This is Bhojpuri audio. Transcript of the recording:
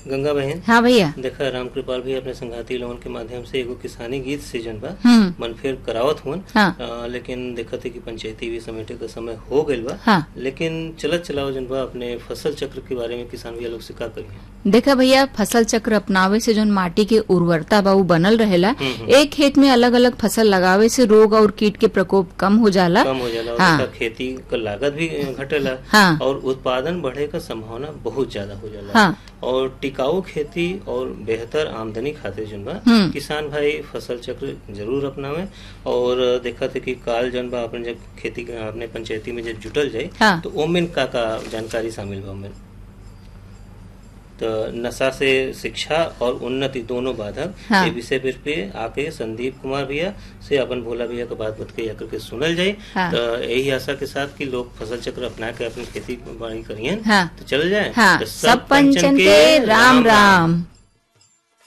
गंगा बहन हाँ भैया देखा राम कृपाल भी अपने संघाती लोगन के माध्यम से एगो किसानी गीत सीजन बा हम्म मन फिर करावत हुन हाँ आ, लेकिन देखते कि पंचायती भी समेटे का समय हो गइल बा हाँ लेकिन चलत चलाओ जन बा अपने फसल चक्र के बारे में किसान भैया लोग से का करिए देखा भैया फसल चक्र अपनावे से जोन माटी के उर्वरता बा उ बनल रहेला हम्म, हम्म। एक खेत में अलग अलग फसल लगावे से रोग और कीट के प्रकोप कम हो जाला कम हो जाला और हाँ। देखा खेती का लागत भी घटेला हाँ और उत्पादन बढ़े का संभावना बहुत ज्यादा हो जाला हाँ और टिकाऊ खेती और बेहतर आमदनी खातिर जन बा हम्म। किसान भाई फसल चक्र जरूर अपनावे और देखा थे कि काल जन बा अपन जब खेती अपने पंचायती में जब जुटल जाए हाँ तो ओमेन का का जानकारी शामिल बा ओमेन तो नशा से शिक्षा और उन्नति दोनों बाधक हाँ। ये विषय पर पे आके संदीप कुमार भैया से अपन भोला भैया के बात बत के या करके सुनल जाए हाँ। तो यही आशा के साथ कि लोग फसल चक्र अपना के अपनी खेती बाड़ी करियन हाँ तो चल जाए हाँ तो सब पंचन के राम राम